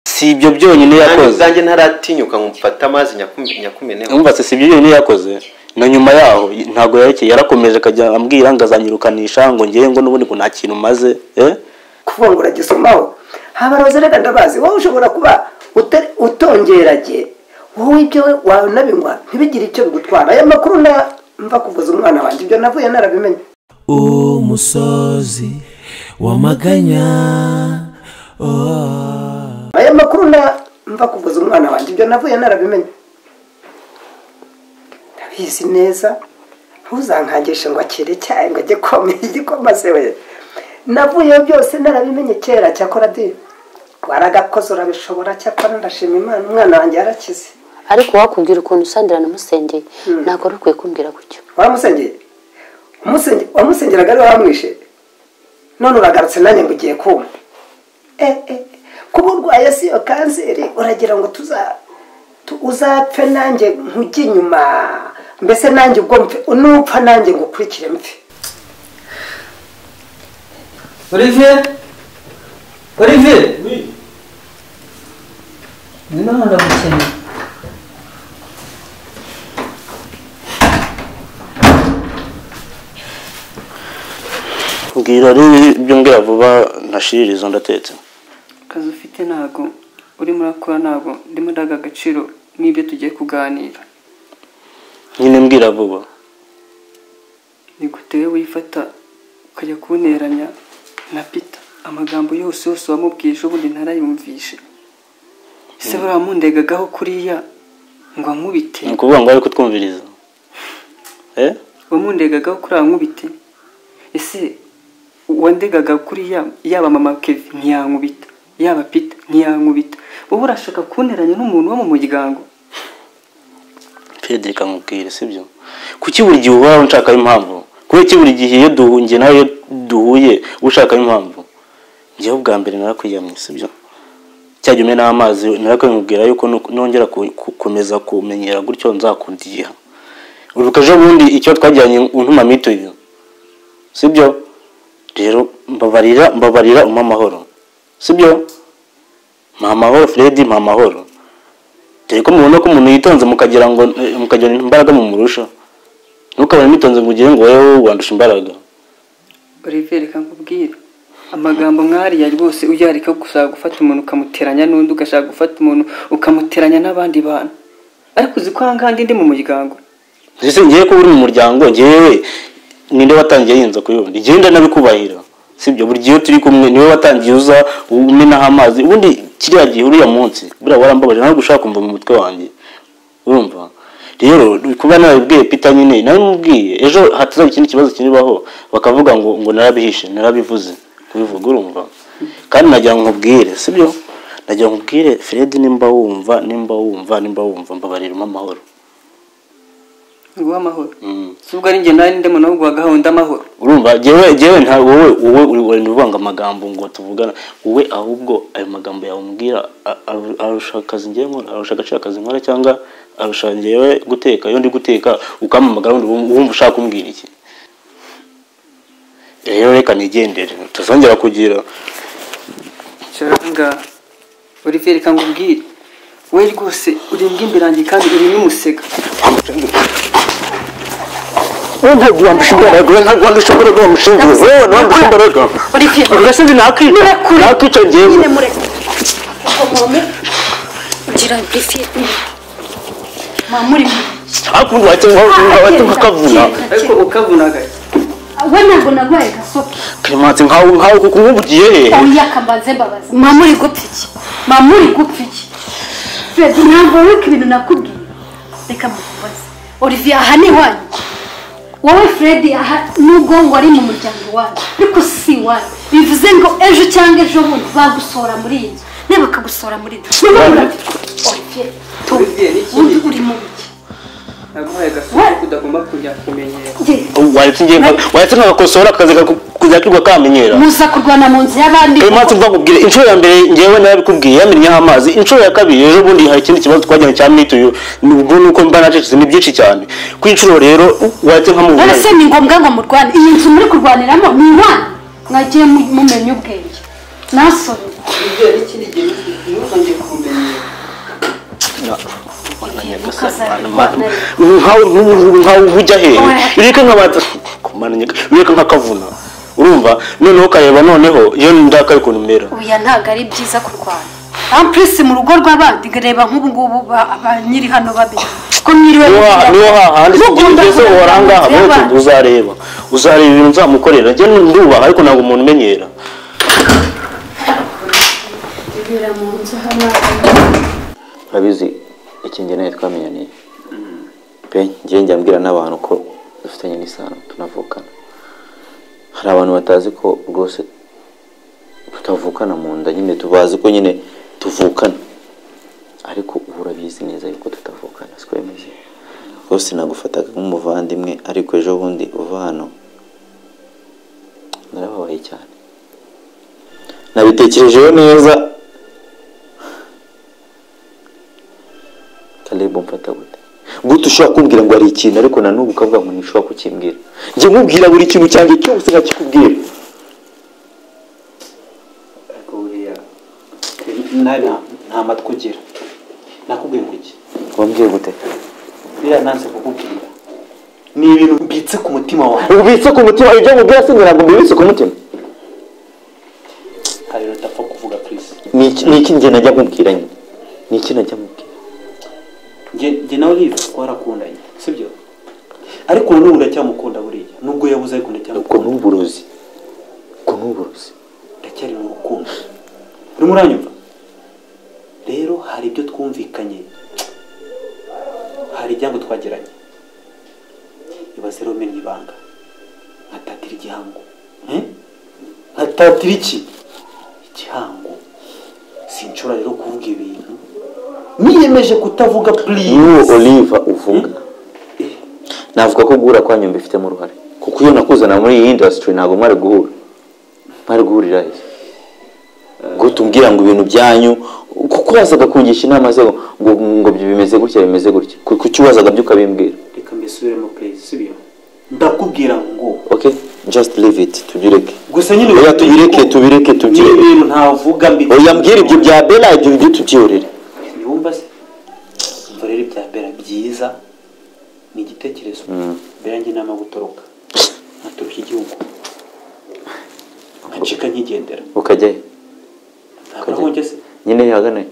si ibyo byonyine nanjye yakoze ubwanjye ntaratinyuka ngo mfate amazi nyakume- nyakumeneho mwumvase si ibyo byonyine yakoze na nyuma yaho ntabwo yarekeye yarakomeje akajya ambwira ngo azanyirukanisha ngo ngewe ngo n'ubundi ngo nta kintu maze eh? kuvuga ngo uragisomaho habaroze reka ndabazi wowe ushobora kuba uta- utongerage wowe ibyo wanabinywa ntibigire icyo bigutwara aya makuru na- mva kuvuza umwana wanjye ibyo navuye narabimenye umusozi w'amaganya oh. aya makuru na- mva kuvuza umwana wanjye ibyo navuye narabimenye ndabizi neza ntuzankangishe ngo akire icyayi ngo ajye komera igikoma se we navuyeyo byose narabimenye kera cyakora di waragakoze urabishobora cyakora ndashima imana umwana wanjye yarakize ariko wakubwira ukuntu usandira namusengeye ntabwo wari ukwiye kumbwira gutyo waramusengeye Umusenge- wamusengeraga ari wamwishe none uragarutse nanjye ngo ugiye kuma Eh, eh, kuba urwaye si iyo kanseri uragira ngo tuza tu- uzapfe nanjye nkujye inyuma mbese nanjye ubwo mpfe nupfa nanjye ngo ukurikire mpfe olivier olivier ngwino hano ndagukeneye mbwira rero ibyo mbwira vuba ntashiririzo ndatetse akazi ufite ntago urimo urakora ntago ndimo ndaga agaciro n'ibyo tugiye kuganira nyine mbwira vuba ni gute we wifata ukajya kunteranya na pita amagambo yose yose wamubwije ubundi ntarayumvishe ese buriya mundegagaho kuriya ngo ankubite ni ukuvuga ngo bari kutwumviriza eh? wamundegagaho kuri aho nkubite ese wandegaga kuri ya- yaba mama kevi ntiyankubita yaba pita ntiyankubita wowe urashaka kunteranya n'umuntu wo mu muryango Frederick amubwire sibyo kuki buri gihe uba unshakaho impamvu kubera iki buri gihe iyo duhungiye nawe iyo duhuye uba ushakaho impamvu njyewe ubwa mbere narakwiyamye sibyo cya gihe umena amazi narakwimubwira yuko nu- nongera ku- gukomeza kumenyera gutyo nzakundiha uribuka ejo bundi icyo twajyanye untuma mituyu sibyo rero mbabarira mbabarira umpa amahoro sibyo mpa amahoro Freddy mpa amahoro dore ko mubona ko umuntu yitonze mukagira ngo eh, mukagira imbaraga mumurusha ntukabone mwitonze ngo ugire ngo wowe wandusha imbaraga Olivier reka nkubwire amagambo nk'ariya rwose uyareka gushaka gufata umuntu ukamuteranya n'undi ugashaka gufata umuntu ukamuteranya n'abandi bantu ariko uzi ko aha ngaha ndi ndi mu muryango ndetse ngewe ko uri mu muryango ngewe ninde watangiye yinza ku yundi ngewe ndanabikubahira sibyo buri gihe iyo turi kumwe niwe watangiye uza umenaho amazi ubundi kiriya gihe uriya munsi buriya warambabaje nawe gushaka kumva mu mutwe wanjye urumva rero kuba narabibwiye peter nyine narabimubwiye ejo hatazaba ikindi kibazo kiribaho bakavuga ngo ngo narabihishe narabivuze kubivuga urumva kandi nagira ngo nkubwire sibyo nagira ngo nkubwire fred nimba wumva nimba wumva nimba wumva mbabariramo amahoro nguha amahoro Mm. si ubwo ari njye nawe ndimo nawe guhagaho ndamahoro urumva jewe jewe nta wowe wowe uri- uri uvuga ngo amagambo ngo tuvugana wowe ahubwo ayo magambo yawe umbwira a- aru- arusha akazi ngewe nkora arusha agaciro akazi nkora cyangwa arusha ngewe guteka iyo ndi guteka ukampamagara wundi wum- wumva ushaka kumbwira iki rero reka nigendere tutazongera kugira Icara aha ngaha Olivier reka nkubwire we rwose uri imbwa imbere yanjye kandi uri n'umusega wowe ntabwo wandusha imbaraga wowe ntabwo wandusha imbaraga wa mushinga wowe wandusha imbaraga ugasa nzi nakwica nakwica ngewe ugira burifiye mamuri hakundi wakenga wakenga ukavuna ariko ukavunaga we ntabwo narwaye gasoke clementine nkawe nkawe kuko umwubugiye hehe oya kambaze mbabazi mamuri gupfa iki mamuri gupfa iki fred ntabwo wibuka ibintu nakubwiye reka mbabaze olivier aha ni iwanyu wowe fred aha nubwo wari mu muryango iwanyu ariko si iwanyu bivuze ngo ejo cyangwa ejo bundi bagusohora muri iyi nzu niba bakagusohora muri iyi nzu niba murafite olivier tu- Olivier, ni iki? undi uri mu biki naguhaye agasomo ko udagomba kujya kumenyera Ye, waretse ngiye waretse nkagakosora akazi kujya kigwa kamenyera muza kurwana mu nzu y'abandi clementine mva kubwira inshuro ya mbere ngewe narabikubwiye yamennyeho amazi inshuro ya kabiri ejo bundi hari ikindi kibazo twajyanye cya mituyu ubwo ni uko mba nacecetse ni byinshi cyane ku inshuro rero waretse nkamubona ese ni ngombwa ngo murwane iyi nzu muri kurwaniramo ni iwanyu mwagiye mu- mumenya ubwenge nasore Olivier n'ikindi gihe ntuzongere ku nyagasani mana nkawe nk'umuntu nkawe ujya hehe ureke nkabanza kumana nyaga- ureke nkakavuna urumva noneho ukareba noneho iyo ndakaye ukuntu umera oya ntabwo ari byiza kurwana ampurisi mu rugo rw'abandi reba nk'ubu ngubu ba ba nyiri hano babiri ko mwiriwe mugira- niyo hahandi Mukunda ugeze kurwana warangaha mu nzu y'abandi. uzareba uzareba ibintu nzamukorera njye ndubaha ariko ntabwo umuntu umenyera urabizi iki njye nawe twamenyaniye pe njye njya mbwira n'abantu ko dufitanye n'isano tunavukana hari abantu batazi ko rwose tutavukana mu nda nyine tubazi ko nyine tuvukana ariko ubu urabizi neza yuko tutavukana siko bimeze rwose nagufataga nk'umuvandimwe ariko ejo bundi uva hano narababaye cyane nabitekerejeho neza Caleb umfata gute gute ushobora kumbwira ngo hari ikintu ariko na n'ubu ukavuga ngo ntishobora kukimbwira njye nkubwira buri kintu cyanjye cyose nkakikubwira ariko buriya nawe nta matwi ugira nakubwiye ngo iki wambwiye gute buriya nanze kukubwira ni ibintu mbitse ku mutima wawe ubitse ku mutima ibyo nkubwira sinjye ntabwo mbibitse ku mutima hari udapfa kuvuga purisi ni iki ni iki njye najya nkubwira nyine ni iki najya nkubwira njye njye nawe uriya twarakundanye sibyo ariko n'ubu ndacyamukunda buriya nubwo yabuze ariko ubwo ni ndacyamukunda uburozi ubwo ni uburozi ndacyari mu rukundo urimo uranyumva rero hari ibyo twumvikanye hari ibyango twagiranye ibaze rero mena ibanga nkatatira igihango Eh? nkatatira iki igihango sinshobora rero kuvuga ibintu niyemeje kutavuga iyo please oliva uvuga navuga ko guhura kwanyu mbifitemo uruhare kuko iyo nakuzana muri iyi indasitiri ntabwo mwari guhura mwari guhurira hehe gute umbwira ngo ibintu byanyu kuko wazaga kungisha inama ze ngo ngo bimeze gutya bimeze gutya kuki wazaga byo ukabimbwira reka mbisubiremo please sibyo ndakubwira ngo ok just leave it tubireke gusa nyine oya tubireke tubireke ni tubyireke ibintu ntavuga mbi oya mbwira ibyo bya bela ibyo bijye tubyihorere ntiwumva se umva rero ibya mbera byiza ni igitekerezo mbera njye inama yo gutoroka nkaturuka igihugu nkacika nkigendera ukajya he ntabwo ahonge se nyine yagana he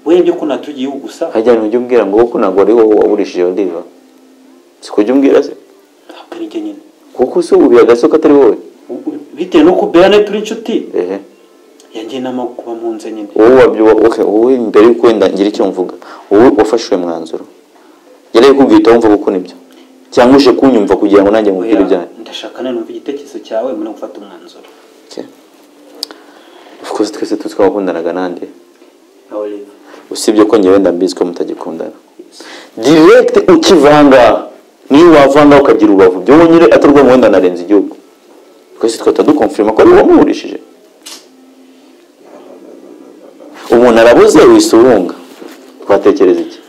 we byo ko natuye igihugu gusa hajya ntujya umbwira ngo kuko ntabwo wari wowe wagurishije oliva si kujya umbwira se ntabwo ari njye nyine kuko se ubu biragasa ko atari wowe U- u- bitewe nuko bera nayo turi inshuti ehe yangiye inama yo kuba mu nze nyine wowe wabyo okay, wowe mbere yuko wenda ngira icyo mvuga wowe wafashe uwo mwanzuro yari ari kubwita wumva kuko nibyo cyangwa uje kunyumva kugira ngo nanjye nkubwire Oya, ibyanyu ndashaka nawe numva igitekerezo cyawe mbona gufata umwanzuro Okay. of course twese tuzi ko wakundanaga nande nawe rero usibye ko njye wenda mbizi ko mutagikundana direct ukivanga niyo wavanga ukagira ubavu byo wowe nyine atari ubwo wenda narenze igihugu twese twahita dukonfirima ko ari wowe wamuhurishije umuntu arabuze wisurunga twatekereza iki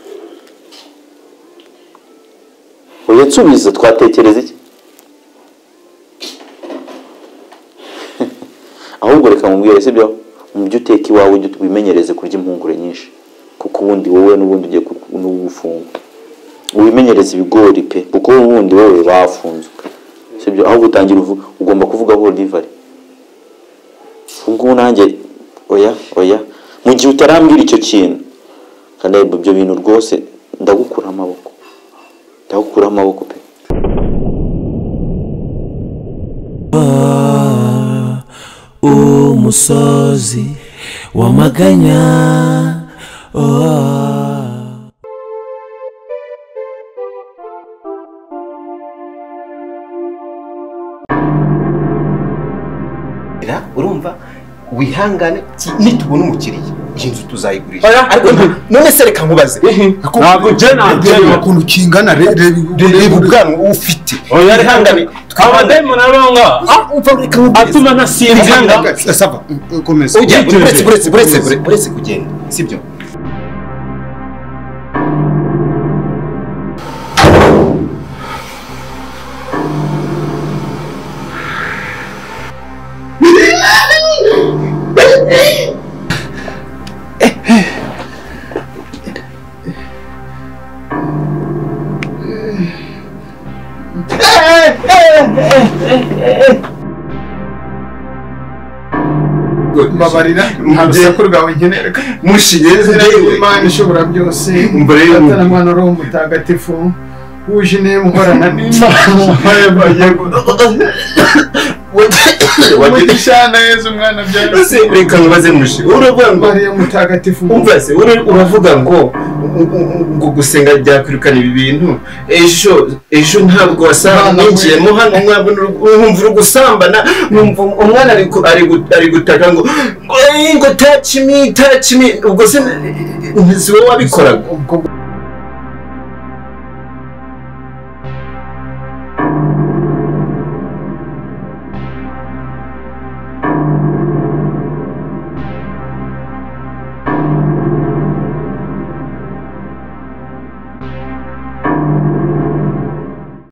uyu nsubiza twatekereza iki ahubwo reka mubwire sibyo mubyo uteka iwawe ujye wimenyereze kurya impungure nyinshi kuko ubundi wowe n'ubundi ugiye ku- n'ubu gufungwa wimenyereze ibigori pe kuko ubundi wowe bafunzwe sibyo aho gutangira uvu- ugomba kuvuga aho olivari ubwo nanjye oya oya mu gihe utarambwira icyo kintu kandi ibyo bintu rwose ndagukuraho amaboko ndagukuraho amaboko pe umusozi w'amaganya Ra, urumva wihangane ki- nitubona umukiriya iyi nzu tuzayigurisha Oya. ariko nta- none se reka nkubaze Ntabwo njye nagenda. Reba ukuntu kingana re- re- reba ubwanwa uhufite Oya, reka wihangane abadayimoni aronga atuma ntasinzira sava komeza ujya uretse uretse uretse uretse kugenda sibyo mbabarira ntabwo rwawe nkenera mushiye zina y'imana ishobora byose Mbrebe. mbatana mwana uri umutagatifu wuje intebe muhorana n'imana umugisha neza umwana byari Ese reka nkubaze mushi uravuga ngo mariya mutagatifu umva se ura- uravuga ngo u- u- u- ngo gusenga byakwirukana ibi bintu ejo ejo ntabwo wasangiyemo hano umwana nkumva uri gusambana nkumva umwana ari ku- ari gu- ari gutaka ngo ngo "Eh, ngo touch me touch me ubwo se n- n- si wowe wabikoraga ubwo